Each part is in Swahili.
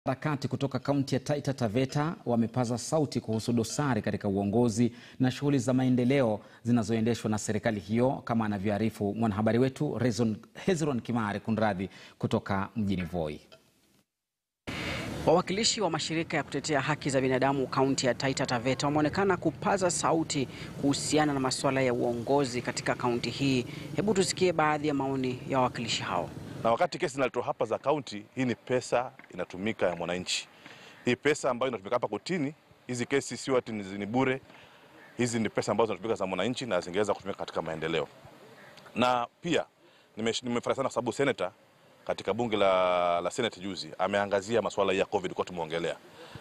Harakati kutoka kaunti ya Taita Taveta wamepaza sauti kuhusu dosari katika uongozi na shughuli za maendeleo zinazoendeshwa na serikali hiyo, kama anavyoarifu mwanahabari wetu Rezon- Hezron Kimari kunradhi kutoka mjini Voi. Wawakilishi wa mashirika ya kutetea haki za binadamu kaunti ya Taita Taveta wameonekana kupaza sauti kuhusiana na masuala ya uongozi katika kaunti hii. Hebu tusikie baadhi ya maoni ya wawakilishi hao. Na wakati kesi zinaletwa hapa za kaunti, hii ni pesa inatumika ya mwananchi. Hii pesa ambayo inatumika hapa kotini, hizi kesi sio ati ni ni bure. Hizi ni pesa ambazo zinatumika za mwananchi na zingeweza kutumika katika maendeleo. Na pia nimesh- nimefurahi sana kwa sababu senator katika bunge la, la Senate juzi ameangazia masuala ya COVID kwa tumeongelea,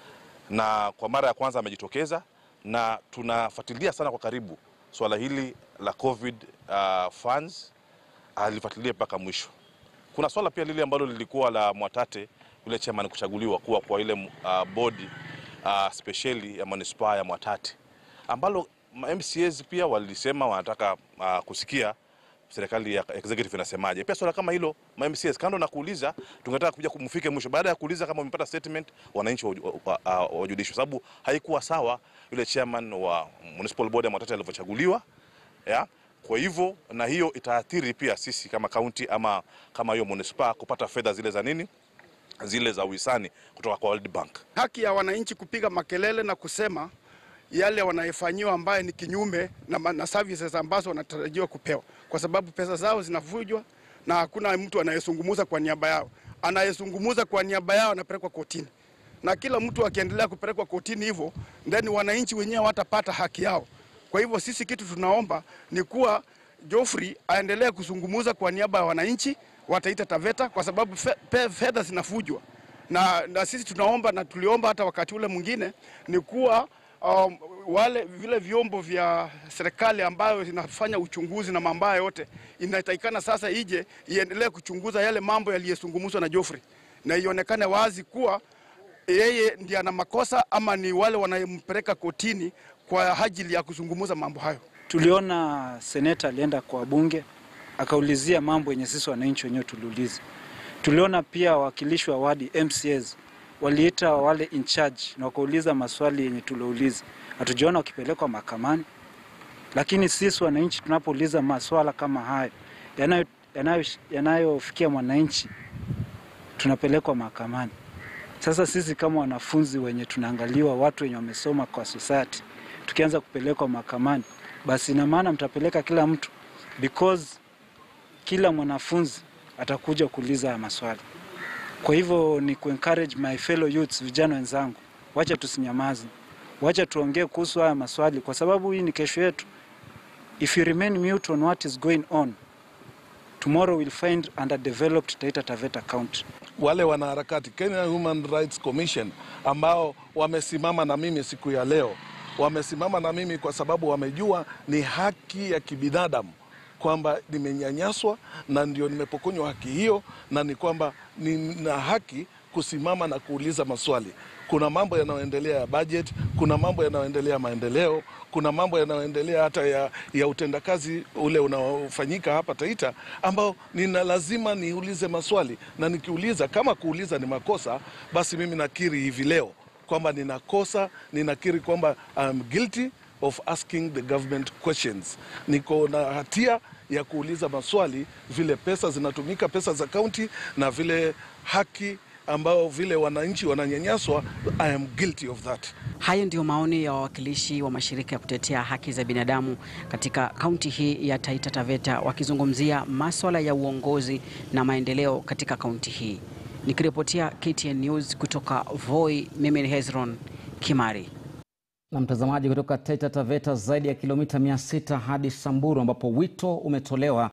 na kwa mara ya kwanza amejitokeza, na tunafuatilia sana kwa karibu swala hili la COVID uh, funds, alifuatilia mpaka mwisho. Kuna swala pia lile ambalo lilikuwa la Mwatate yule chairman kuchaguliwa kuwa kwa ile uh, bodi uh, spesheli ya manispaa ya Mwatate ambalo ma- MCAs pia walisema wanataka uh, kusikia serikali ya executive inasemaje. Pia swala kama hilo ma MCAs kando na kuuliza, tungetaka kuja kumfike mwisho. Baada ya kuuliza kama wamepata statement, wananchi waju- wa- wa- wa- wajulishwe, sababu haikuwa sawa yule chairman wa municipal board ya Mwatate alivyochaguliwa ya kwa hivyo na hiyo itaathiri pia sisi kama kaunti ama kama hiyo manispaa kupata fedha zile za nini zile za uhisani kutoka kwa World Bank. haki ya wananchi kupiga makelele na kusema yale wanayefanyiwa ambaye ni kinyume na, ma- na services ambazo wanatarajiwa kupewa, kwa sababu pesa zao zinavujwa na hakuna mtu anayezungumuza kwa niaba yao. Anayezungumuza kwa niaba yao anapelekwa kotini, na kila mtu akiendelea kupelekwa kotini hivyo, ndani wananchi wenyewe watapata haki yao. Kwa hivyo sisi kitu tunaomba ni kuwa Geoffrey aendelee kuzungumuza kwa niaba ya wananchi wa Taita Taveta kwa sababu fe- pe- fedha zinafujwa na, na sisi tunaomba na tuliomba hata wakati ule mwingine ni kuwa um, wale vile vyombo vya serikali ambayo zinafanya uchunguzi na mambo haya yote inatakikana sasa ije iendelee kuchunguza yale mambo yaliyozungumzwa na Geoffrey na ionekane wazi kuwa yeye ndiye ana makosa ama ni wale wanayempeleka kotini kwa ajili ya kuzungumza mambo hayo. Tuliona seneta alienda kwa bunge akaulizia mambo yenye sisi wananchi wenyewe tuliuliza. Tuliona pia wawakilishi wa wadi MCAs waliita wale in charge na wakauliza maswali yenye tuliouliza. Hatujaona wakipelekwa mahakamani, lakini sisi wananchi tunapouliza maswala kama hayo yanayo- yanayo- yanayofikia mwananchi tunapelekwa mahakamani. Sasa sisi kama wanafunzi wenye tunaangaliwa, watu wenye wamesoma kwa society, tukianza kupelekwa mahakamani, basi ina maana mtapeleka kila mtu, because kila mwanafunzi atakuja kuuliza haya maswali. Kwa hivyo ni kuencourage my fellow youths, vijana wenzangu, wacha tusinyamaze, wacha tuongee kuhusu haya maswali, kwa sababu hii ni kesho yetu. If you remain mute on what is going on, tomorrow we'll find underdeveloped Taita Taveta County. wale wanaharakati Kenya Human Rights Commission ambao wamesimama na mimi siku ya leo, wamesimama na mimi kwa sababu wamejua ni haki ya kibinadamu kwamba nimenyanyaswa na ndio nimepokonywa haki hiyo, na ni kwamba nina haki kusimama na kuuliza maswali. Kuna mambo yanayoendelea ya budget, kuna mambo yanayoendelea ya maendeleo, kuna mambo yanayoendelea hata ya, ya utendakazi ule unaofanyika hapa Taita, ambao nina lazima niulize maswali, na nikiuliza, kama kuuliza ni makosa, basi mimi nakiri hivi leo kwamba ninakosa, ninakiri kwamba I'm guilty of asking the government questions. Niko na hatia ya kuuliza maswali vile pesa zinatumika, pesa za kaunti na vile haki ambao vile wananchi wananyanyaswa. I am guilty of that. Hayo ndiyo maoni ya wawakilishi wa mashirika ya kutetea haki za binadamu katika kaunti hii ya Taita Taveta wakizungumzia maswala ya uongozi na maendeleo katika kaunti hii. Nikiripotia KTN News kutoka Voi, mimi ni Hezron Kimari. Na mtazamaji kutoka Taita Taveta, zaidi ya kilomita 600 hadi Samburu ambapo wito umetolewa